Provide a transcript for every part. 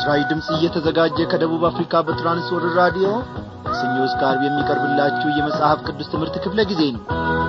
ለምስራች ድምፅ እየተዘጋጀ ከደቡብ አፍሪካ በትራንስወርልድ ራዲዮ ከሰኞ እስከ ዓርብ የሚቀርብላችሁ የመጽሐፍ ቅዱስ ትምህርት ክፍለ ጊዜ ነው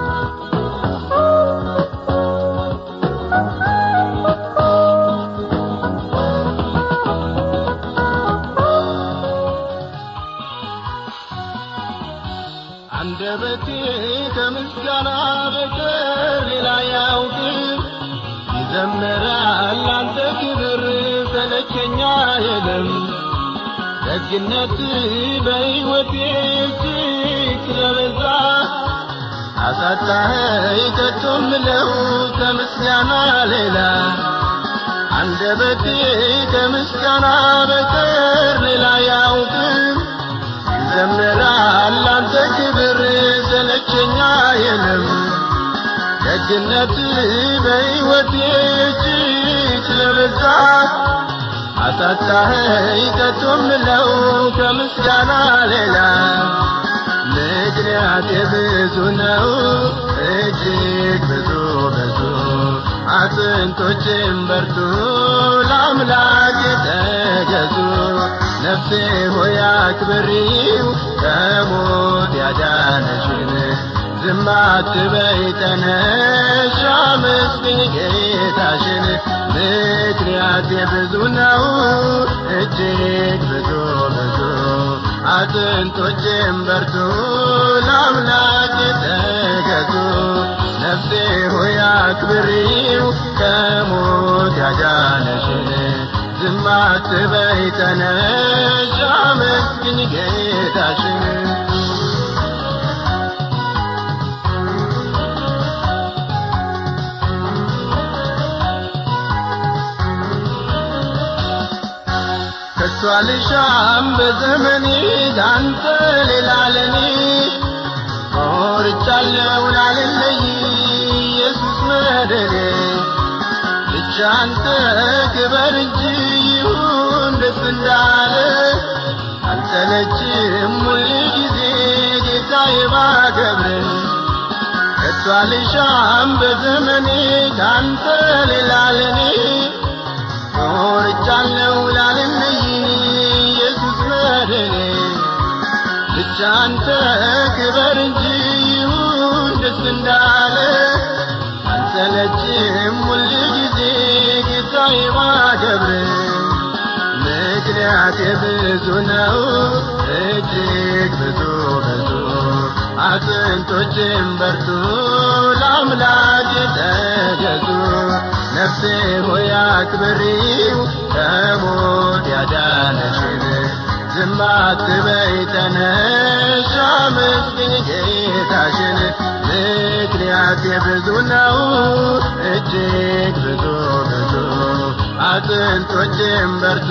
አንደበቴ ከምስጋና በቀር ሌላ ያውቅም ይዘምራል አንተ ክብር ሰለቸኛ የለም ደግነት በሕይወቴ እጅግ ስለበዛ አሳጣኸኝ ከቶ ምለው ከምስጋና ሌላ አንደበቴ ከምስጋና በቀር ሌላ ያውቅም ይዘምራል አንተ ክብር ሰለቸኛ የለም ደግነት በሕይወቴ እጅግ ስለበዛ አሳጣኸኝ ከቶ ምለው ከምስጋና ሌላ ምክንያቴ ብዙ ነው እጅግ ብዙ ብዙ አጥንቶችም በርቱ ለአምላክ ተገዙ ነፍሴ ሆይ አክብሪው ከሞት ያዳነሽን ዝም አትበይ ተነሽ አመስግኝ ጌታሽን ምክንያቴ ብዙ ነው እጅግ ብዙ ብዙ አጥንቶችም በርቱ ለአምላክ ተገዙ ነፍሴ ሆይ አክብሪው ከሞት ያዳነሽን ዝም አትበይ ተነሽ አመስግኝ ጌታሽን ከሷ ልሻም በዘመኔ ላንተ ሌላ ለኔ ቆርጫለሁ ላልለይ ኢየሱስ መደሬ ብቻ አንተ ክበር እንጂ ይሁን ደስ እንዳለ አልሰለችም ሁል ጊዜ ጌታዬ ባከብር ከሷ ልሻም በዘመኔ ካንተ ሌላ ለኔ ቆርጫለሁ ላልለይ ኢየሱስ መድኔ ብቻ አንተ ክበር እንጂ ይሁን ደስ እንዳለ አንሰለችም ሁል ጊዜ ጌታዬ ባከብር ምክንያቴ ብዙ ነው እጅግ ብዙ ብዙ አጥንቶችም በርቱ ለአምላክ ተገዙ ነፍሴ ሆይ አክብሪው ከሞት ያዳነሽን ዝም አትበይ ተነሽ አመስግኝ ጌታሽን ምክንያቴ ብዙ ነው እጅግ ብዙ ብዙ አጥንቶችም በርቱ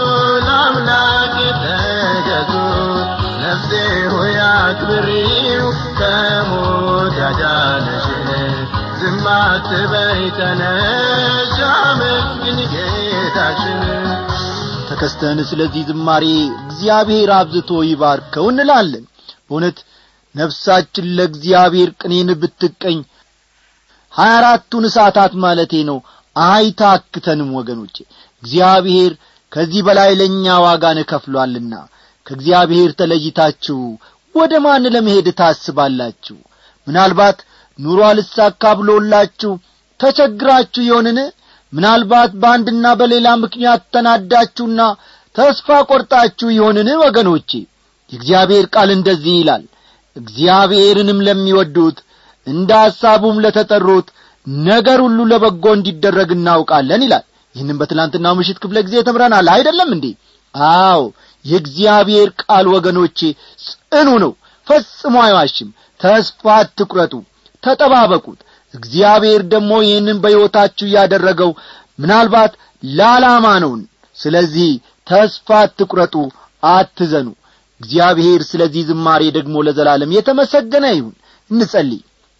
ለአምላክ ተገዙ ነፍሴ ሆይ አክብሪው ከሞት ያዳነሽን ዝም አትበይ ተነሽ አመስግኝ ጌታሽን ተከስተን ስለዚህ ዝማሬ እግዚአብሔር አብዝቶ ይባርከው እንላለን በእውነት ነፍሳችን ለእግዚአብሔር ቅኔን ብትቀኝ ሀያ አራቱን ሰዓታት ማለቴ ነው አይታክተንም ወገኖቼ እግዚአብሔር ከዚህ በላይ ለእኛ ዋጋን እከፍሏልና ከእግዚአብሔር ተለይታችሁ ወደ ማን ለመሄድ ታስባላችሁ ምናልባት ኑሮ አልሳካ ብሎላችሁ ተቸግራችሁ ይሆንን ምናልባት በአንድና በሌላ ምክንያት ተናዳችሁና ተስፋ ቆርጣችሁ ይሆንን ወገኖቼ የእግዚአብሔር ቃል እንደዚህ ይላል እግዚአብሔርንም ለሚወዱት እንደ ሐሳቡም ለተጠሩት ነገር ሁሉ ለበጎ እንዲደረግ እናውቃለን ይላል ይህንም በትላንትናው ምሽት ክፍለ ጊዜ ተምረናል አይደለም እንዴ አዎ የእግዚአብሔር ቃል ወገኖቼ ጽኑ ነው ፈጽሞ አይዋሽም ተስፋ አትቁረጡ ተጠባበቁት እግዚአብሔር ደግሞ ይህንን በሕይወታችሁ ያደረገው ምናልባት ለዓላማ ነውን ስለዚህ ተስፋ አትቁረጡ አትዘኑ እግዚአብሔር ስለዚህ ዝማሬ ደግሞ ለዘላለም የተመሰገነ ይሁን እንጸልይ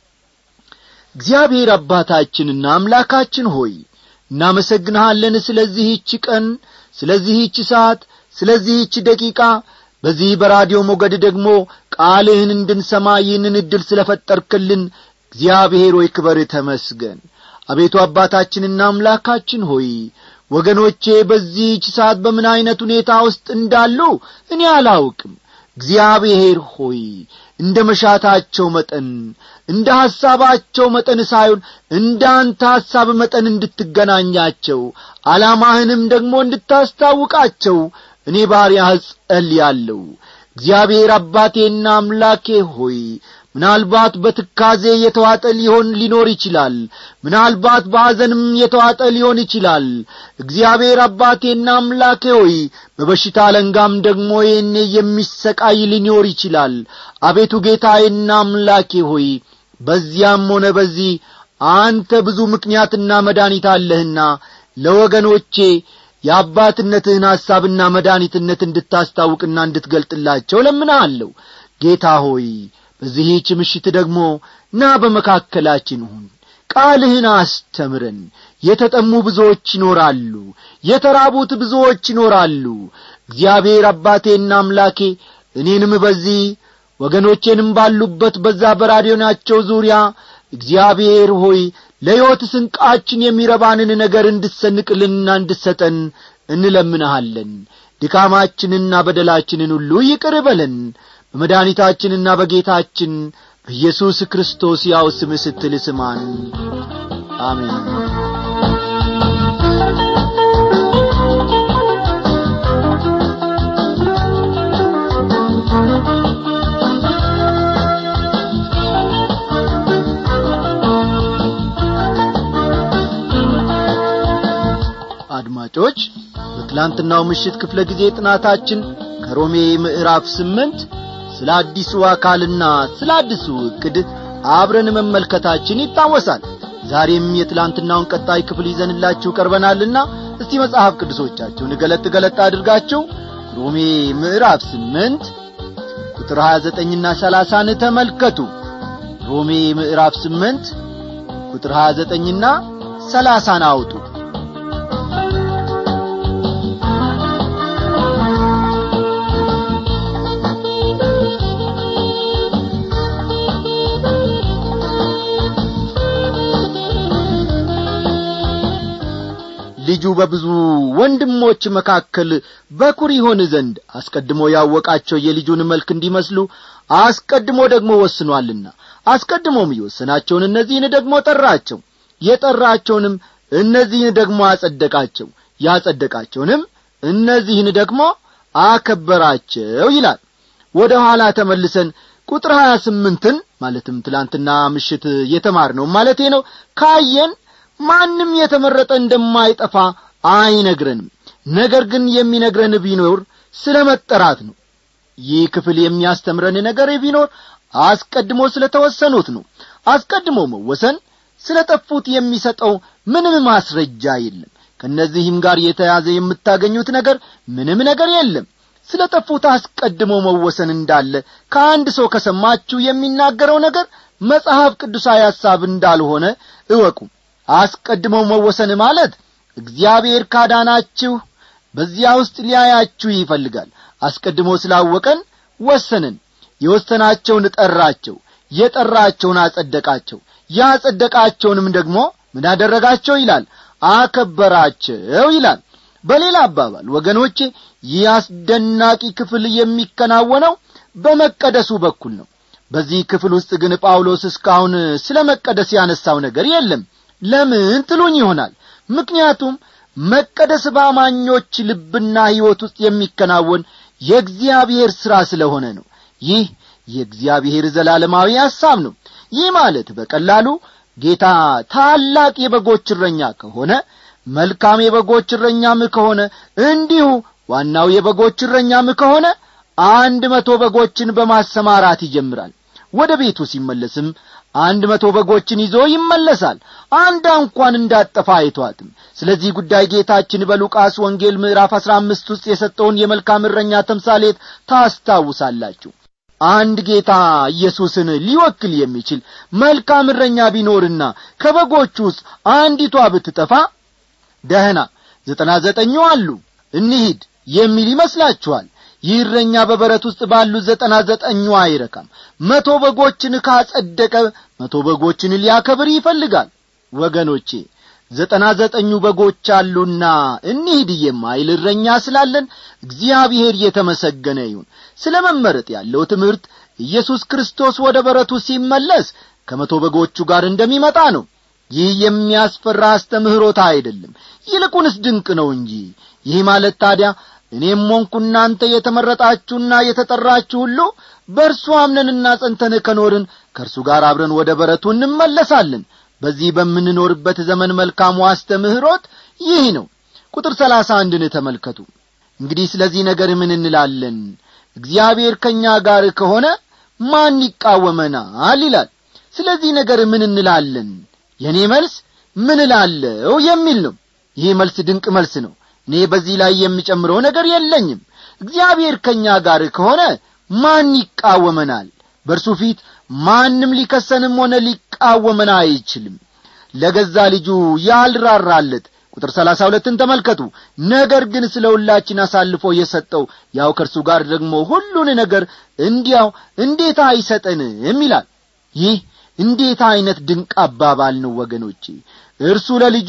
እግዚአብሔር አባታችንና አምላካችን ሆይ እናመሰግንሃለን ስለዚህች ቀን ስለዚህች ሰዓት ስለዚህች ደቂቃ በዚህ በራዲዮ ሞገድ ደግሞ ቃልህን እንድንሰማ ይህንን ዕድል ስለ ፈጠርክልን እግዚአብሔር ሆይ ክበር ተመስገን አቤቱ አባታችንና አምላካችን ሆይ ወገኖቼ በዚህች ሰዓት በምን ዐይነት ሁኔታ ውስጥ እንዳሉ እኔ አላውቅም እግዚአብሔር ሆይ እንደ መሻታቸው መጠን እንደ ሐሳባቸው መጠን ሳይሆን እንደ አንተ ሐሳብ መጠን እንድትገናኛቸው ዓላማህንም ደግሞ እንድታስታውቃቸው እኔ ባሪያህ ጸልያለሁ እግዚአብሔር አባቴና አምላኬ ሆይ ምናልባት በትካዜ የተዋጠ ሊሆን ሊኖር ይችላል ምናልባት በሐዘንም የተዋጠ ሊሆን ይችላል እግዚአብሔር አባቴና አምላኬ ሆይ በበሽታ አለንጋም ደግሞ ይህኔ የሚሰቃይ ሊኖር ይችላል አቤቱ ጌታዬና አምላኬ ሆይ በዚያም ሆነ በዚህ አንተ ብዙ ምክንያትና መድኃኒት አለህና ለወገኖቼ የአባትነትህን ሐሳብና መድኃኒትነት እንድታስታውቅና እንድትገልጥላቸው ለምናአለሁ ጌታ ሆይ በዚህች ምሽት ደግሞ ና በመካከላችን ሁን ቃልህን አስተምረን የተጠሙ ብዙዎች ይኖራሉ የተራቡት ብዙዎች ይኖራሉ እግዚአብሔር አባቴና አምላኬ እኔንም በዚህ ወገኖቼንም ባሉበት በዛ በራዲዮናቸው ዙሪያ እግዚአብሔር ሆይ ለሕይወት ስንቃችን የሚረባንን ነገር እንድሰንቅልንና እንድሰጠን እንለምንሃለን ድካማችንና በደላችንን ሁሉ ይቅር በለን በመድኃኒታችንና በጌታችን በኢየሱስ ክርስቶስ ያው ስም ስትል ስማን አሜን አድማጮች በትላንትናው ምሽት ክፍለ ጊዜ ጥናታችን ከሮሜ ምዕራፍ ስምንት ስለ አዲሱ አካልና ስለ አዲሱ ዕቅድ አብረን መመልከታችን ይታወሳል ዛሬም የትላንትናውን ቀጣይ ክፍል ይዘንላችሁ ቀርበናልና እስቲ መጽሐፍ ቅዱሶቻችሁን ገለጥ ገለጥ አድርጋችሁ ሮሜ ምዕራፍ ስምንት ቁጥር ሀያ ዘጠኝና ሰላሳን ተመልከቱ ሮሜ ምዕራፍ ስምንት ቁጥር ሀያ ዘጠኝና ሰላሳን አውጡ ልጁ በብዙ ወንድሞች መካከል በኩር ይሆን ዘንድ አስቀድሞ ያወቃቸው የልጁን መልክ እንዲመስሉ አስቀድሞ ደግሞ ወስኗልና አስቀድሞም የወሰናቸውን እነዚህን ደግሞ ጠራቸው የጠራቸውንም እነዚህን ደግሞ አጸደቃቸው ያጸደቃቸውንም እነዚህን ደግሞ አከበራቸው ይላል ወደ ኋላ ተመልሰን ቁጥር ሀያ ስምንትን ማለትም ትላንትና ምሽት የተማርነው ማለቴ ነው ካየን ማንም የተመረጠ እንደማይጠፋ አይነግረንም ነገር ግን የሚነግረን ቢኖር ስለ መጠራት ነው ይህ ክፍል የሚያስተምረን ነገር ቢኖር አስቀድሞ ስለ ተወሰኑት ነው አስቀድሞ መወሰን ስለ ጠፉት የሚሰጠው ምንም ማስረጃ የለም ከእነዚህም ጋር የተያዘ የምታገኙት ነገር ምንም ነገር የለም ስለ ጠፉት አስቀድሞ መወሰን እንዳለ ከአንድ ሰው ከሰማችሁ የሚናገረው ነገር መጽሐፍ ቅዱሳዊ ሐሳብ እንዳልሆነ እወቁ አስቀድሞ መወሰን ማለት እግዚአብሔር ካዳናችሁ በዚያ ውስጥ ሊያያችሁ ይፈልጋል አስቀድሞ ስላወቀን ወሰንን የወሰናቸውን ጠራቸው የጠራቸውን አጸደቃቸው ያጸደቃቸውንም ደግሞ ምን አደረጋቸው ይላል አከበራቸው ይላል በሌላ አባባል ወገኖቼ ይህ አስደናቂ ክፍል የሚከናወነው በመቀደሱ በኩል ነው በዚህ ክፍል ውስጥ ግን ጳውሎስ እስካሁን ስለ መቀደስ ያነሳው ነገር የለም ለምን ትሉኝ ይሆናል ምክንያቱም መቀደስ በአማኞች ልብና ሕይወት ውስጥ የሚከናወን የእግዚአብሔር ሥራ ስለሆነ ነው ይህ የእግዚአብሔር ዘላለማዊ ሐሳብ ነው ይህ ማለት በቀላሉ ጌታ ታላቅ የበጎች እረኛ ከሆነ መልካም የበጎች እረኛም ከሆነ እንዲሁ ዋናው የበጎች እረኛም ከሆነ አንድ መቶ በጎችን በማሰማራት ይጀምራል ወደ ቤቱ ሲመለስም አንድ መቶ በጎችን ይዞ ይመለሳል አንድ እንኳን እንዳጠፋ አይቷትም ስለዚህ ጉዳይ ጌታችን በሉቃስ ወንጌል ምዕራፍ አሥራ አምስት ውስጥ የሰጠውን የመልካም እረኛ ተምሳሌት ታስታውሳላችሁ አንድ ጌታ ኢየሱስን ሊወክል የሚችል መልካም እረኛ ቢኖርና ከበጎቹ ውስጥ አንዲቷ ብትጠፋ ደህና ዘጠና ዘጠኙ አሉ እንሂድ የሚል ይመስላችኋል ይህ እረኛ በበረት ውስጥ ባሉ ዘጠና ዘጠኙ አይረካም መቶ በጎችን ካጸደቀ መቶ በጎችን ሊያከብር ይፈልጋል ወገኖቼ ዘጠና ዘጠኙ በጎች አሉና እንሂድ የማይል እረኛ ስላለን እግዚአብሔር የተመሰገነ ይሁን ስለ መመረጥ ያለው ትምህርት ኢየሱስ ክርስቶስ ወደ በረቱ ሲመለስ ከመቶ በጎቹ ጋር እንደሚመጣ ነው ይህ የሚያስፈራ አስተምህሮታ አይደለም ይልቁንስ ድንቅ ነው እንጂ ይህ ማለት ታዲያ እኔም ሆንኩ እናንተ የተመረጣችሁና የተጠራችሁ ሁሉ በእርሱ አምነንና ጸንተን ከኖርን ከእርሱ ጋር አብረን ወደ በረቱ እንመለሳለን በዚህ በምንኖርበት ዘመን መልካሙ አስተምህሮት ይህ ነው ቁጥር ሰላሳ አንድን ተመልከቱ እንግዲህ ስለዚህ ነገር ምን እንላለን እግዚአብሔር ከእኛ ጋር ከሆነ ማን ይቃወመናል ይላል ስለዚህ ነገር ምን እንላለን የእኔ መልስ ምን እላለው የሚል ነው ይህ መልስ ድንቅ መልስ ነው እኔ በዚህ ላይ የሚጨምረው ነገር የለኝም እግዚአብሔር ከእኛ ጋር ከሆነ ማን ይቃወመናል በእርሱ ፊት ማንም ሊከሰንም ሆነ ሊቃወመን አይችልም ለገዛ ልጁ ያልራራለት ቁጥር ሰላሳ ሁለትን ተመልከቱ ነገር ግን ስለ ሁላችን አሳልፎ የሰጠው ያው ከእርሱ ጋር ደግሞ ሁሉን ነገር እንዲያው እንዴት አይሰጠንም ይላል ይህ እንዴት ዐይነት ድንቅ አባባል ነው ወገኖቼ እርሱ ለልጁ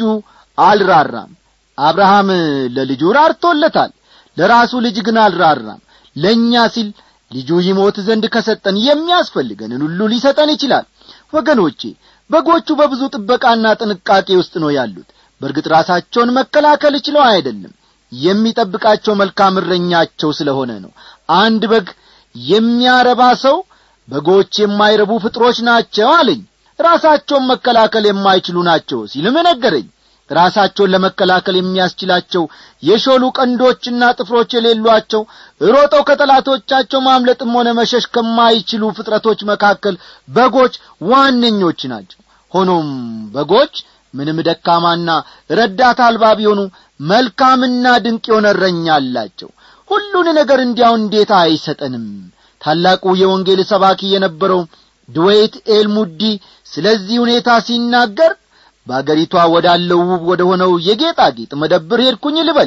አልራራም አብርሃም ለልጁ ራርቶለታል ለራሱ ልጅ ግን አልራራም ለእኛ ሲል ልጁ ይሞት ዘንድ ከሰጠን የሚያስፈልገንን ሁሉ ሊሰጠን ይችላል ወገኖቼ በጎቹ በብዙ ጥበቃና ጥንቃቄ ውስጥ ነው ያሉት በእርግጥ ራሳቸውን መከላከል ችለው አይደለም የሚጠብቃቸው መልካም እረኛቸው ስለሆነ ነው አንድ በግ የሚያረባ ሰው በጎች የማይረቡ ፍጥሮች ናቸው አለኝ ራሳቸውን መከላከል የማይችሉ ናቸው ሲልም ነገረኝ ራሳቸውን ለመከላከል የሚያስችላቸው የሾሉ ቀንዶችና ጥፍሮች የሌሏቸው ሮጠው ከጠላቶቻቸው ማምለጥም ሆነ መሸሽ ከማይችሉ ፍጥረቶች መካከል በጎች ዋነኞች ናቸው ሆኖም በጎች ምንም ደካማና ረዳት አልባ ቢሆኑ መልካምና ድንቅ የሆነ እረኛ አላቸው ሁሉን ነገር እንዲያው እንዴት አይሰጠንም ታላቁ የወንጌል ሰባኪ የነበረው ድዌይት ኤልሙዲ ስለዚህ ሁኔታ ሲናገር በአገሪቷ ወዳለው ውብ ወደ ሆነው የጌጣጌጥ መደብር ሄድኩኝ ልበል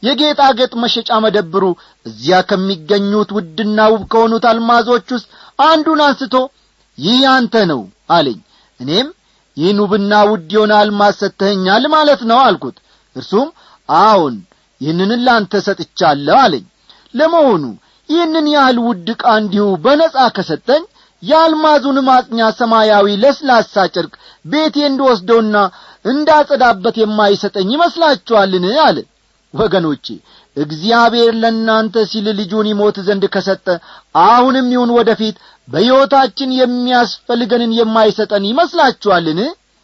የጌጣጌጥ መሸጫ መደብሩ እዚያ ከሚገኙት ውድና ውብ ከሆኑት አልማዞች ውስጥ አንዱን አንስቶ ይህ አንተ ነው አለኝ እኔም ይህን ውብና ውድ የሆነ አልማዝ ሰጥተኸኛል ማለት ነው አልኩት እርሱም አዎን ይህንን ላንተ ሰጥቻለሁ አለኝ ለመሆኑ ይህንን ያህል ውድ ዕቃ እንዲሁ በነጻ ከሰጠኝ የአልማዙን ማጽኛ ሰማያዊ ለስላሳ ጨርቅ ቤቴ እንድወስደውና እንዳጸዳበት የማይሰጠኝ ይመስላችኋልን አለ ወገኖቼ እግዚአብሔር ለእናንተ ሲል ልጁን ይሞት ዘንድ ከሰጠ አሁንም ይሁን ወደፊት በሕይወታችን የሚያስፈልገንን የማይሰጠን ይመስላችኋልን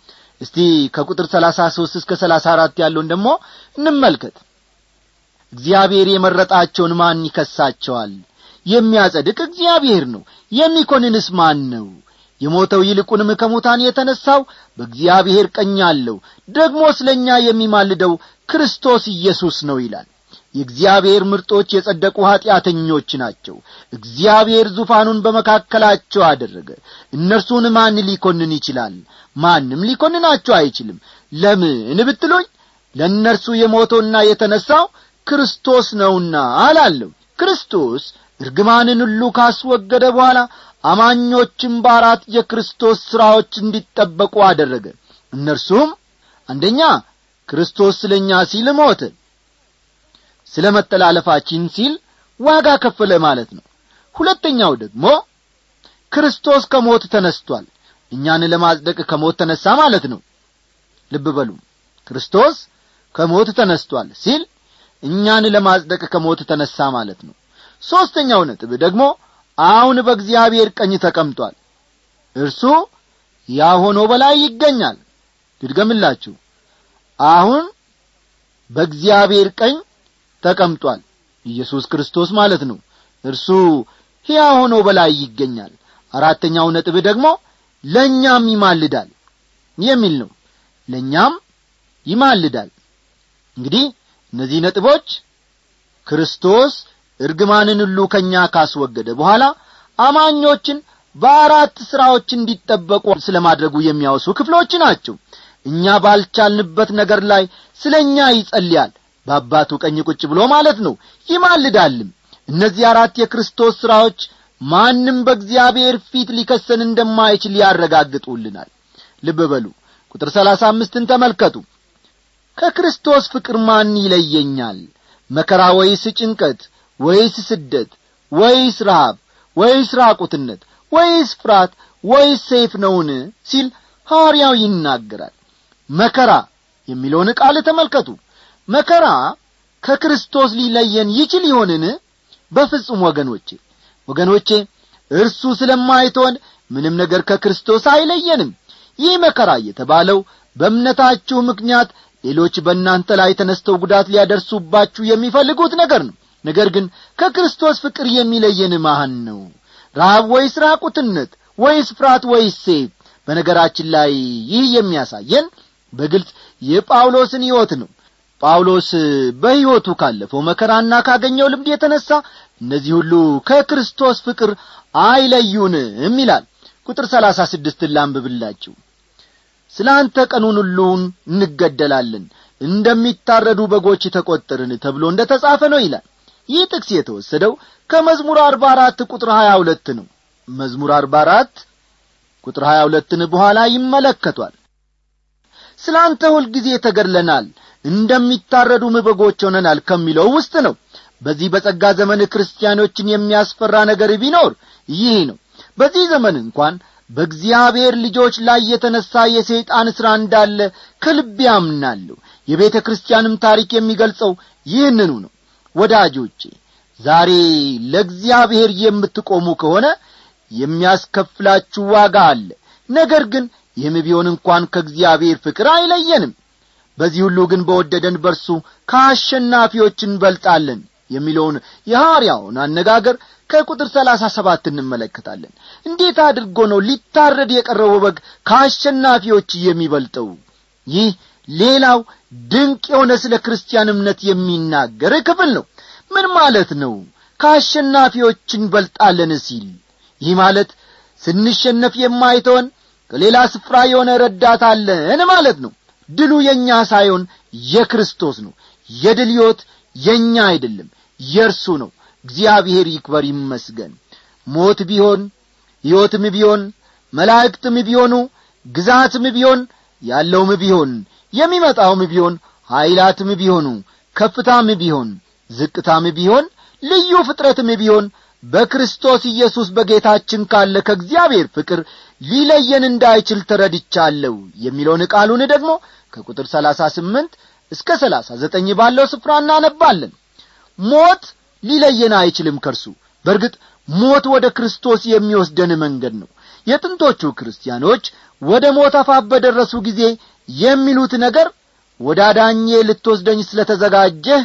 እስቲ ከቁጥር ሰላሳ ሦስት እስከ ሰላሳ አራት ያለውን ደግሞ እንመልከት እግዚአብሔር የመረጣቸውን ማን ይከሳቸዋል የሚያጸድቅ እግዚአብሔር ነው የሚኮንንስ ማን ነው የሞተው ይልቁንም ከሙታን የተነሣው በእግዚአብሔር ቀኝ አለው ደግሞ ስለ እኛ የሚማልደው ክርስቶስ ኢየሱስ ነው ይላል የእግዚአብሔር ምርጦች የጸደቁ ኀጢአተኞች ናቸው እግዚአብሔር ዙፋኑን በመካከላቸው አደረገ እነርሱን ማን ሊኰንን ይችላል ማንም ሊኰንናቸው አይችልም ለምን ብትሉኝ ለእነርሱ የሞተውና የተነሣው ክርስቶስ ነውና አላለሁ ክርስቶስ እርግማንን ሁሉ ካስወገደ በኋላ አማኞችም በአራት የክርስቶስ ሥራዎች እንዲጠበቁ አደረገ እነርሱም አንደኛ ክርስቶስ ስለ እኛ ሲል ሞተ ስለ መተላለፋችን ሲል ዋጋ ከፈለ ማለት ነው ሁለተኛው ደግሞ ክርስቶስ ከሞት ተነስቷል እኛን ለማጽደቅ ከሞት ተነሣ ማለት ነው ልብ በሉ ክርስቶስ ከሞት ተነስቷል ሲል እኛን ለማጽደቅ ከሞት ተነሣ ማለት ነው ሦስተኛው ነጥብ ደግሞ አሁን በእግዚአብሔር ቀኝ ተቀምጧል እርሱ ያ ሆኖ በላይ ይገኛል ልድገምላችሁ አሁን በእግዚአብሔር ቀኝ ተቀምጧል ኢየሱስ ክርስቶስ ማለት ነው እርሱ ሕያ ሆኖ በላይ ይገኛል አራተኛው ነጥብ ደግሞ ለእኛም ይማልዳል የሚል ነው ለእኛም ይማልዳል እንግዲህ እነዚህ ነጥቦች ክርስቶስ እርግማንን ሁሉ ከእኛ ካስወገደ በኋላ አማኞችን በአራት ሥራዎች እንዲጠበቁ ስለ ማድረጉ የሚያወሱ ክፍሎች ናቸው እኛ ባልቻልንበት ነገር ላይ ስለ እኛ ይጸልያል በአባቱ ቀኝ ቁጭ ብሎ ማለት ነው ይማልዳልም እነዚህ አራት የክርስቶስ ሥራዎች ማንም በእግዚአብሔር ፊት ሊከሰን እንደማይችል ያረጋግጡልናል ልብ በሉ ቁጥር ሰላሳ አምስትን ተመልከቱ ከክርስቶስ ፍቅር ማን ይለየኛል መከራ ወይስ ጭንቀት ወይስ ስደት ወይስ ረሃብ ወይስ ራቁትነት ወይስ ፍርሃት ወይስ ሰይፍ ነውን ሲል ሐዋርያው ይናገራል መከራ የሚለውን ቃል ተመልከቱ መከራ ከክርስቶስ ሊለየን ይችል ይሆንን በፍጹም ወገኖቼ ወገኖቼ እርሱ ስለማይቶን ምንም ነገር ከክርስቶስ አይለየንም ይህ መከራ የተባለው በእምነታችሁ ምክንያት ሌሎች በእናንተ ላይ ተነስተው ጉዳት ሊያደርሱባችሁ የሚፈልጉት ነገር ነው ነገር ግን ከክርስቶስ ፍቅር የሚለየን ማህን ነው ረሃብ ወይስ ራቁትነት ወይስ ፍርሃት ወይስ ሴፍ በነገራችን ላይ ይህ የሚያሳየን በግልጽ የጳውሎስን ሕይወት ነው ጳውሎስ በሕይወቱ ካለፈው መከራና ካገኘው ልምድ የተነሣ እነዚህ ሁሉ ከክርስቶስ ፍቅር አይለዩንም ይላል ቁጥር ሰላሳ ስድስትን ላንብብላችሁ ስለ አንተ ቀኑን ሁሉን እንገደላለን እንደሚታረዱ በጎች ተቈጠርን ተብሎ እንደ ተጻፈ ነው ይላል ይህ ጥቅስ የተወሰደው ከመዝሙር አርባ አራት ቁጥር ሀያ ሁለት ነው መዝሙር አርባ አራት ቁጥር ሀያ ሁለትን በኋላ ይመለከቷል ስለ አንተ ሁልጊዜ ተገድለናል እንደሚታረዱም በጎች ሆነናል ከሚለው ውስጥ ነው በዚህ በጸጋ ዘመን ክርስቲያኖችን የሚያስፈራ ነገር ቢኖር ይህ ነው በዚህ ዘመን እንኳን በእግዚአብሔር ልጆች ላይ የተነሣ የሰይጣን ሥራ እንዳለ ከልቤ አምናለሁ የቤተ ክርስቲያንም ታሪክ የሚገልጸው ይህንኑ ነው ወዳጆቼ ዛሬ ለእግዚአብሔር የምትቆሙ ከሆነ የሚያስከፍላችሁ ዋጋ አለ ነገር ግን ይህም ቢሆን እንኳን ከእግዚአብሔር ፍቅር አይለየንም በዚህ ሁሉ ግን በወደደን በርሱ ከአሸናፊዎች እንበልጣለን የሚለውን የሐዋርያውን አነጋገር ከቁጥር ሰላሳ ሰባት እንመለከታለን እንዴት አድርጎ ነው ሊታረድ የቀረበው በግ ከአሸናፊዎች የሚበልጠው ይህ ሌላው ድንቅ የሆነ ስለ ክርስቲያን እምነት የሚናገር ክፍል ነው ምን ማለት ነው ከአሸናፊዎች እንበልጣለን ሲል ይህ ማለት ስንሸነፍ የማይተወን ከሌላ ስፍራ የሆነ ረዳት አለን ማለት ነው ድሉ የእኛ ሳይሆን የክርስቶስ ነው የድል ሕይወት የእኛ አይደለም የእርሱ ነው እግዚአብሔር ይክበር ይመስገን ሞት ቢሆን ሕይወትም ቢሆን መላእክትም ቢሆኑ ግዛትም ቢሆን ያለውም ቢሆን የሚመጣውም ቢሆን ኀይላትም ቢሆኑ ከፍታም ቢሆን ዝቅታም ቢሆን ልዩ ፍጥረትም ቢሆን በክርስቶስ ኢየሱስ በጌታችን ካለ ከእግዚአብሔር ፍቅር ሊለየን እንዳይችል ተረድቻለሁ የሚለውን ቃሉን ደግሞ ከቁጥር ሰላሳ ስምንት እስከ ሰላሳ ዘጠኝ ባለው ስፍራ እናነባለን ሞት ሊለየን አይችልም ከርሱ በርግጥ ሞት ወደ ክርስቶስ የሚወስደን መንገድ ነው የጥንቶቹ ክርስቲያኖች ወደ ሞት አፋፍ በደረሱ ጊዜ የሚሉት ነገር ወደ አዳኜ ልትወስደኝ ስለ ተዘጋጀህ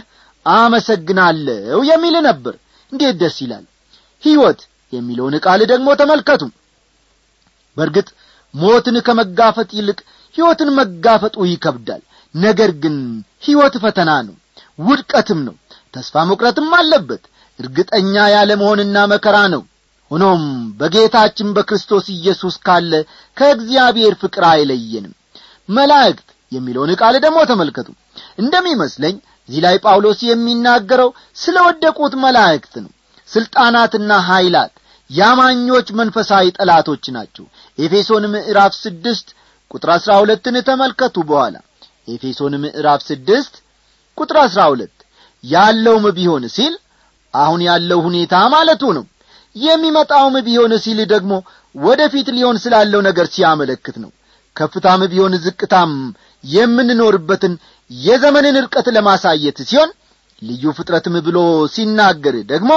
አመሰግናለሁ የሚል ነበር እንዴት ደስ ይላል ሕይወት የሚለውን ቃል ደግሞ ተመልከቱ በርግጥ ሞትን ከመጋፈጥ ይልቅ ሕይወትን መጋፈጡ ይከብዳል ነገር ግን ሕይወት ፈተና ነው ውድቀትም ነው ተስፋ መቁረጥም አለበት እርግጠኛ ያለ መሆንና መከራ ነው ሆኖም በጌታችን በክርስቶስ ኢየሱስ ካለ ከእግዚአብሔር ፍቅር አይለየንም መላእክት የሚለውን ቃል ደግሞ ተመልከቱ እንደሚመስለኝ እዚህ ላይ ጳውሎስ የሚናገረው ስለ ወደቁት መላእክት ነው ሥልጣናትና ኀይላት ያማኞች መንፈሳዊ ጠላቶች ናቸው ኤፌሶን ምዕራፍ ስድስት ቁጥር አሥራ ሁለትን ተመልከቱ በኋላ ኤፌሶን ምዕራፍ ስድስት ቁጥር አሥራ ሁለት ያለውም ቢሆን ሲል አሁን ያለው ሁኔታ ማለቱ ነው የሚመጣውም ቢሆን ሲል ደግሞ ወደፊት ሊሆን ስላለው ነገር ሲያመለክት ነው ከፍታም ቢሆን ዝቅታም የምንኖርበትን የዘመንን ርቀት ለማሳየት ሲሆን ልዩ ፍጥረትም ብሎ ሲናገር ደግሞ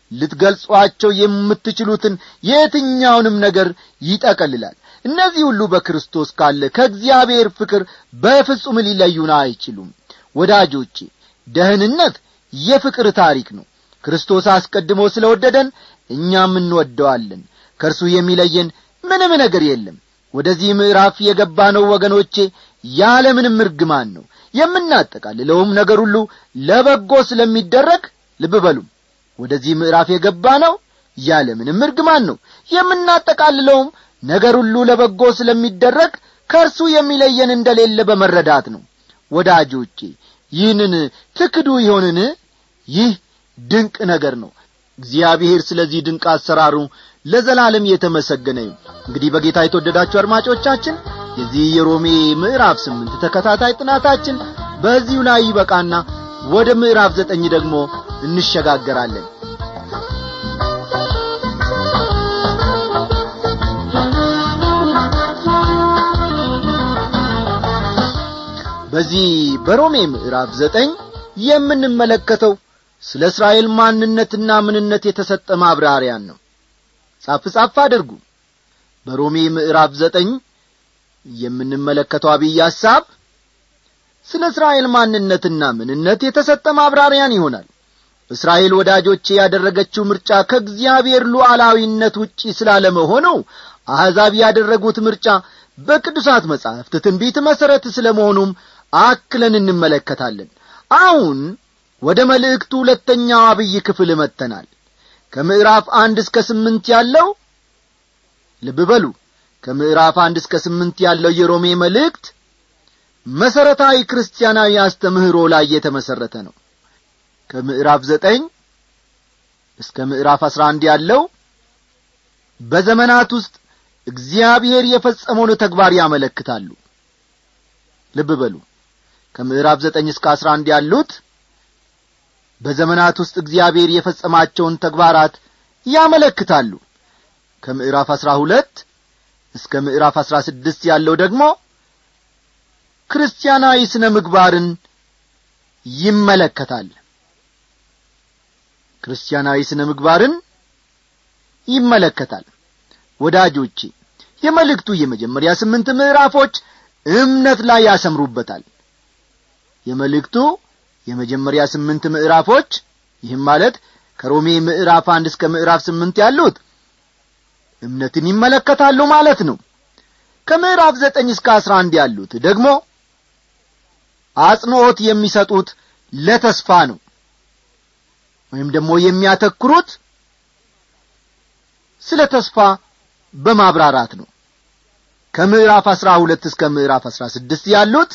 ልትገልጿቸው የምትችሉትን የትኛውንም ነገር ይጠቀልላል እነዚህ ሁሉ በክርስቶስ ካለ ከእግዚአብሔር ፍቅር በፍጹም ሊለዩን አይችሉም ወዳጆቼ ደህንነት የፍቅር ታሪክ ነው ክርስቶስ አስቀድሞ ስለ ወደደን እኛም እንወደዋለን ከእርሱ የሚለየን ምንም ነገር የለም ወደዚህ ምዕራፍ የገባ ነው ወገኖቼ ያለ ምንም እርግማን ነው የምናጠቃልለውም ነገር ሁሉ ለበጎ ስለሚደረግ ልብ በሉ ወደዚህ ምዕራፍ የገባ ነው ያለ ምንም እርግማን ነው የምናጠቃልለውም ነገር ሁሉ ለበጎ ስለሚደረግ ከእርሱ የሚለየን እንደሌለ በመረዳት ነው ወዳጆቼ ይህንን ትክዱ ይሆንን ይህ ድንቅ ነገር ነው እግዚአብሔር ስለዚህ ድንቅ አሰራሩ ለዘላለም የተመሰገነ ይሁን እንግዲህ በጌታ የተወደዳችሁ አድማጮቻችን የዚህ የሮሜ ምዕራፍ ስምንት ተከታታይ ጥናታችን በዚሁ ላይ ይበቃና ወደ ምዕራፍ ዘጠኝ ደግሞ እንሸጋገራለን በዚህ በሮሜ ምዕራፍ ዘጠኝ የምንመለከተው ስለ እስራኤል ማንነትና ምንነት የተሰጠ ማብራሪያን ነው ጻፍ ጻፍ አድርጉ በሮሜ ምዕራፍ ዘጠኝ የምንመለከተው አብይ ሐሳብ ስለ እስራኤል ማንነትና ምንነት የተሰጠ ማብራሪያን ይሆናል እስራኤል ወዳጆቼ ያደረገችው ምርጫ ከእግዚአብሔር ሉዓላዊነት ውጪ ስላለመሆነው አሕዛብ ያደረጉት ምርጫ በቅዱሳት መጻሕፍት ትንቢት መሠረት ስለ መሆኑም አክለን እንመለከታለን አሁን ወደ መልእክቱ ሁለተኛው አብይ ክፍል መጥተናል ከምዕራፍ አንድ እስከ ስምንት ያለው ልብ በሉ ከምዕራፍ አንድ እስከ ስምንት ያለው የሮሜ መልእክት መሠረታዊ ክርስቲያናዊ አስተምህሮ ላይ የተመሠረተ ነው ከምዕራፍ ዘጠኝ እስከ ምዕራፍ አስራ አንድ ያለው በዘመናት ውስጥ እግዚአብሔር የፈጸመውን ተግባር ያመለክታሉ ልብ በሉ ከምዕራፍ ዘጠኝ እስከ አስራ አንድ ያሉት በዘመናት ውስጥ እግዚአብሔር የፈጸማቸውን ተግባራት ያመለክታሉ ከምዕራፍ አስራ ሁለት እስከ ምዕራፍ አስራ ስድስት ያለው ደግሞ ክርስቲያናዊ ስነ ምግባርን ይመለከታል ክርስቲያናዊ ስነ ምግባርን ይመለከታል ወዳጆቼ የመልእክቱ የመጀመሪያ ስምንት ምዕራፎች እምነት ላይ ያሰምሩበታል የመልእክቱ የመጀመሪያ ስምንት ምዕራፎች ይህም ማለት ከሮሜ ምዕራፍ አንድ እስከ ምዕራፍ ስምንት ያሉት እምነትን ይመለከታሉ ማለት ነው ከምዕራፍ ዘጠኝ እስከ አስራ አንድ ያሉት ደግሞ አጽንዖት የሚሰጡት ለተስፋ ነው ወይም ደግሞ የሚያተኩሩት ስለ ተስፋ በማብራራት ነው ከምዕራፍ አስራ ሁለት እስከ ምዕራፍ አስራ ስድስት ያሉት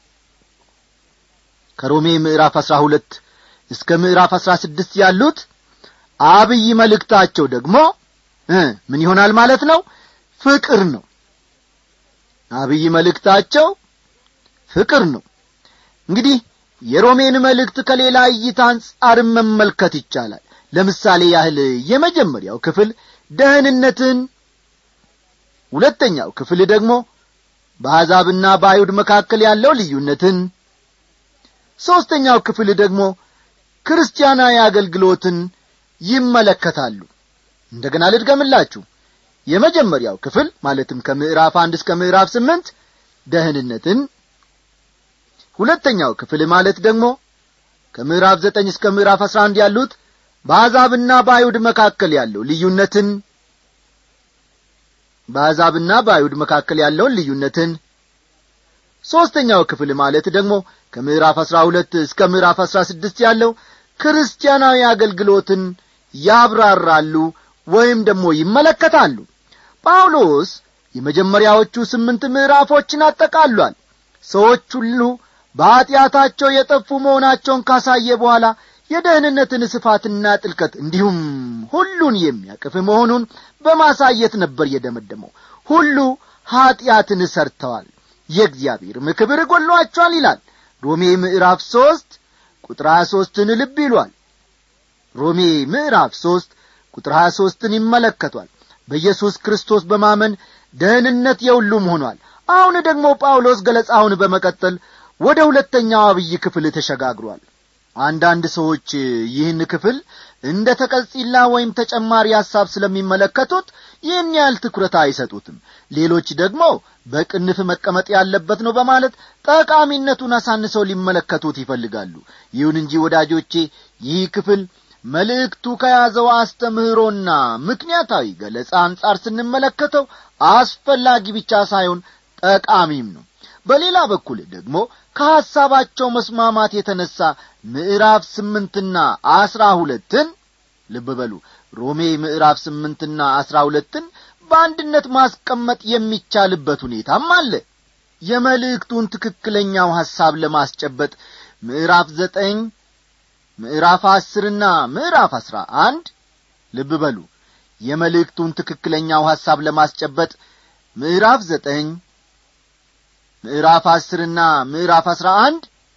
ከሮሜ ምዕራፍ አስራ ሁለት እስከ ምዕራፍ አስራ ስድስት ያሉት አብይ መልእክታቸው ደግሞ ምን ይሆናል ማለት ነው ፍቅር ነው አብይ መልእክታቸው ፍቅር ነው እንግዲህ የሮሜን መልእክት ከሌላ እይታ አንጻርም መመልከት ይቻላል ለምሳሌ ያህል የመጀመሪያው ክፍል ደህንነትን ሁለተኛው ክፍል ደግሞ በአሕዛብና በአይሁድ መካከል ያለው ልዩነትን ሦስተኛው ክፍል ደግሞ ክርስቲያናዊ አገልግሎትን ይመለከታሉ እንደገና ልድገምላችሁ የመጀመሪያው ክፍል ማለትም ከምዕራፍ አንድ እስከ ምዕራፍ ስምንት ደህንነትን ሁለተኛው ክፍል ማለት ደግሞ ከምዕራፍ ዘጠኝ እስከ ምዕራፍ አስራ አንድ ያሉት በአሕዛብና በአይሁድ መካከል ያለው ልዩነትን በአሕዛብና በአይሁድ መካከል ያለውን ልዩነትን ሦስተኛው ክፍል ማለት ደግሞ ከምዕራፍ አስራ ሁለት እስከ ምዕራፍ አስራ ስድስት ያለው ክርስቲያናዊ አገልግሎትን ያብራራሉ ወይም ደግሞ ይመለከታሉ ጳውሎስ የመጀመሪያዎቹ ስምንት ምዕራፎችን አጠቃሏል ሰዎች ሁሉ በኀጢአታቸው የጠፉ መሆናቸውን ካሳየ በኋላ የደህንነትን ስፋትና ጥልቀት እንዲሁም ሁሉን የሚያቅፍ መሆኑን በማሳየት ነበር የደመደመው ሁሉ ኀጢአትን ሰርተዋል የእግዚአብሔርም ክብር ጐሏቸዋል ይላል ሮሜ ምዕራፍ ሦስት ቁጥር ሀያ ሦስትን ልብ ይሏል ሮሜ ምዕራፍ ሦስት ቁጥር ሀያ ሦስትን ይመለከቷል በኢየሱስ ክርስቶስ በማመን ደህንነት የሁሉም ሆኗል አሁን ደግሞ ጳውሎስ ገለጻውን በመቀጠል ወደ ሁለተኛው አብይ ክፍል ተሸጋግሯል አንዳንድ ሰዎች ይህን ክፍል እንደ ተቀጺላ ወይም ተጨማሪ ሐሳብ ስለሚመለከቱት ይህን ያህል ትኩረት አይሰጡትም ሌሎች ደግሞ በቅንፍ መቀመጥ ያለበት ነው በማለት ጠቃሚነቱን አሳንሰው ሊመለከቱት ይፈልጋሉ ይሁን እንጂ ወዳጆቼ ይህ ክፍል መልእክቱ ከያዘው አስተምህሮና ምክንያታዊ ገለጻ አንጻር ስንመለከተው አስፈላጊ ብቻ ሳይሆን ጠቃሚም ነው በሌላ በኩል ደግሞ ከሐሳባቸው መስማማት የተነሣ ምዕራፍ ስምንትና አስራ ሁለትን ልብ በሉ ሮሜ ምዕራፍ ስምንትና አስራ ሁለትን በአንድነት ማስቀመጥ የሚቻልበት ሁኔታም አለ የመልእክቱን ትክክለኛው ሐሳብ ለማስጨበጥ ምዕራፍ ዘጠኝ ምዕራፍ አስርና ምዕራፍ አስራ አንድ ልብ በሉ የመልእክቱን ትክክለኛው ሐሳብ ለማስጨበጥ ምዕራፍ ዘጠኝ ምዕራፍ አስርና ምዕራፍ አስራ አንድ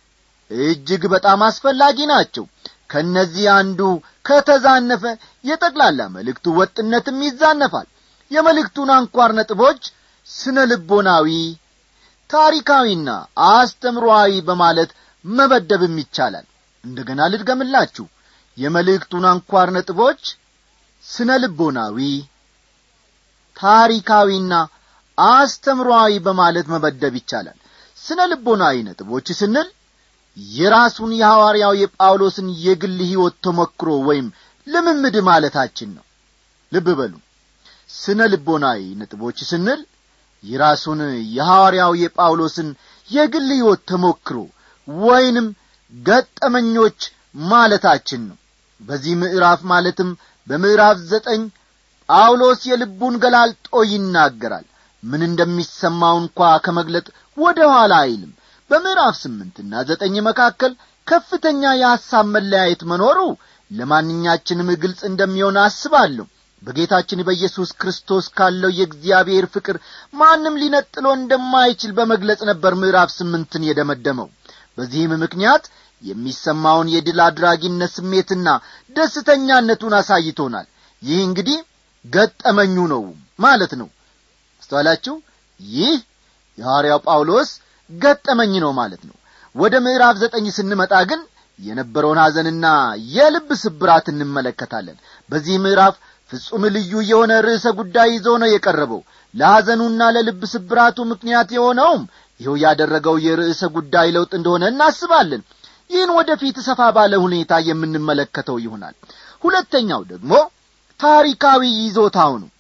እጅግ በጣም አስፈላጊ ናቸው ከእነዚህ አንዱ ከተዛነፈ የጠቅላላ መልእክቱ ወጥነትም ይዛነፋል የመልእክቱን አንኳር ነጥቦች ስነ ልቦናዊ ታሪካዊና አስተምሮአዊ በማለት መበደብም ይቻላል እንደገና ልድገምላችሁ የመልእክቱን አንኳር ነጥቦች ስነ ልቦናዊ ታሪካዊና አስተምሮአዊ በማለት መበደብ ይቻላል ስነ ልቦናዊ ነጥቦች ስንል የራሱን የሐዋርያው የጳውሎስን የግል ሕይወት ተሞክሮ ወይም ልምምድ ማለታችን ነው ልብ በሉ ስነ ልቦናዊ ነጥቦች ስንል የራሱን የሐዋርያው የጳውሎስን የግል ሕይወት ተሞክሮ ወይንም ገጠመኞች ማለታችን ነው በዚህ ምዕራፍ ማለትም በምዕራፍ ዘጠኝ ጳውሎስ የልቡን ገላልጦ ይናገራል ምን እንደሚሰማው እንኳ ከመግለጥ ወደ ኋላ አይልም በምዕራፍ ስምንትና ዘጠኝ መካከል ከፍተኛ የሐሳብ መለያየት መኖሩ ለማንኛችንም ግልጽ እንደሚሆን አስባለሁ በጌታችን በኢየሱስ ክርስቶስ ካለው የእግዚአብሔር ፍቅር ማንም ሊነጥሎ እንደማይችል በመግለጽ ነበር ምዕራፍ ስምንትን የደመደመው በዚህም ምክንያት የሚሰማውን የድል አድራጊነት ስሜትና ደስተኛነቱን አሳይቶናል ይህ እንግዲህ ገጠመኙ ነው ማለት ነው አስተዋላችሁ ይህ የሐዋርያው ጳውሎስ ገጠመኝ ነው ማለት ነው ወደ ምዕራፍ ዘጠኝ ስንመጣ ግን የነበረውን ሐዘንና የልብ ስብራት እንመለከታለን በዚህ ምዕራፍ ፍጹም ልዩ የሆነ ርዕሰ ጉዳይ ይዞ ነው የቀረበው ለሐዘኑና ለልብ ስብራቱ ምክንያት የሆነውም ይኸው ያደረገው የርዕሰ ጉዳይ ለውጥ እንደሆነ እናስባለን ይህን ወደፊት ሰፋ ባለ ሁኔታ የምንመለከተው ይሆናል ሁለተኛው ደግሞ ታሪካዊ ይዞታው ነው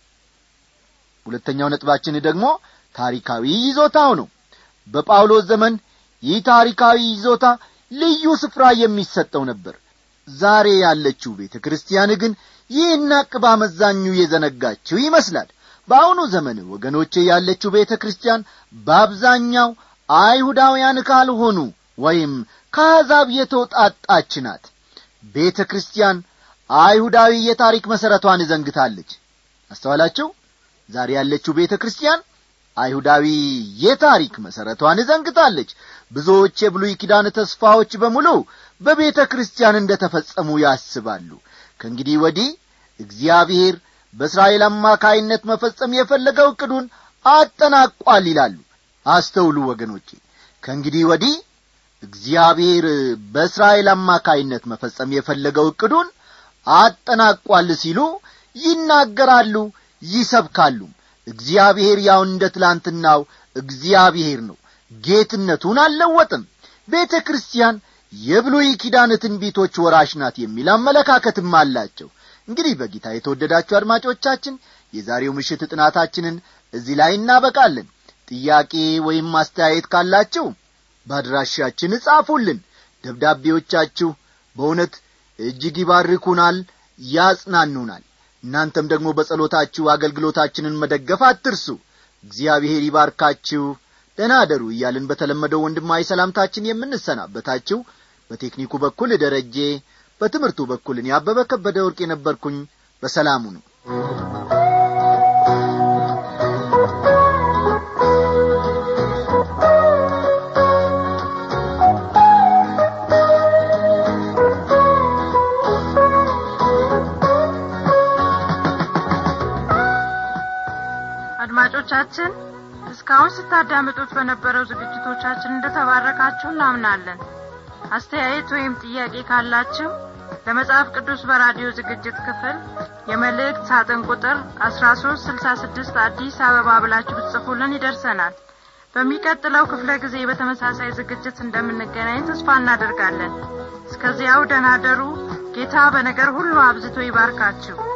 ሁለተኛው ነጥባችን ደግሞ ታሪካዊ ይዞታው ነው በጳውሎስ ዘመን ይህ ታሪካዊ ይዞታ ልዩ ስፍራ የሚሰጠው ነበር ዛሬ ያለችው ቤተ ክርስቲያን ግን ይህን አቅባ መዛኙ የዘነጋችው ይመስላል በአሁኑ ዘመን ወገኖቼ ያለችው ቤተ ክርስቲያን በአብዛኛው አይሁዳውያን ካልሆኑ ወይም ከአሕዛብ የተውጣጣች ናት ቤተ ክርስቲያን አይሁዳዊ የታሪክ መሠረቷን ዘንግታለች አስተዋላችሁ ዛሬ ያለችው ቤተ ክርስቲያን አይሁዳዊ የታሪክ መሠረቷን ዘንግታለች ብዙዎች የብሉይ ኪዳን ተስፋዎች በሙሉ በቤተ ክርስቲያን እንደ ተፈጸሙ ያስባሉ ከእንግዲህ ወዲህ እግዚአብሔር በእስራኤል አማካይነት መፈጸም የፈለገው ዕቅዱን አጠናቋል ይላሉ አስተውሉ ወገኖቼ ከእንግዲህ ወዲህ እግዚአብሔር በእስራኤል አማካይነት መፈጸም የፈለገው ዕቅዱን አጠናቋል ሲሉ ይናገራሉ ይሰብካሉ እግዚአብሔር ያው እንደ ትላንትናው እግዚአብሔር ነው ጌትነቱን አልለወጥም ቤተ ክርስቲያን የብሉይ ኪዳን ትንቢቶች ወራሽ ናት የሚል አመለካከትም አላቸው እንግዲህ በጌታ የተወደዳችሁ አድማጮቻችን የዛሬው ምሽት ጥናታችንን እዚህ ላይ እናበቃለን ጥያቄ ወይም ማስተያየት ካላችሁ በአድራሻችን እጻፉልን ደብዳቤዎቻችሁ በእውነት እጅግ ይባርኩናል ያጽናኑናል እናንተም ደግሞ በጸሎታችሁ አገልግሎታችንን መደገፍ አትርሱ እግዚአብሔር ይባርካችሁ ደህና አደሩ እያልን በተለመደው ወንድማዊ ሰላምታችን የምንሰናበታችሁ በቴክኒኩ በኩል ደረጄ በትምህርቱ በኩል እኔ አበበ ከበደ ወርቅ የነበርኩኝ በሰላሙ ነው አድማጮቻችን እስካሁን ስታዳምጡት በነበረው ዝግጅቶቻችን እንደተባረካችሁ እናምናለን አስተያየት ወይም ጥያቄ ካላችሁ ለመጽሐፍ ቅዱስ በራዲዮ ዝግጅት ክፍል የመልእክት ሳጥን ቁጥር አስራ ሶስት ስልሳ ስድስት አዲስ አበባ ብላችሁ ብትጽፉልን ይደርሰናል በሚቀጥለው ክፍለ ጊዜ በተመሳሳይ ዝግጅት እንደምንገናኝ ተስፋ እናደርጋለን እስከዚያው ደናደሩ ጌታ በነገር ሁሉ አብዝቶ ይባርካችሁ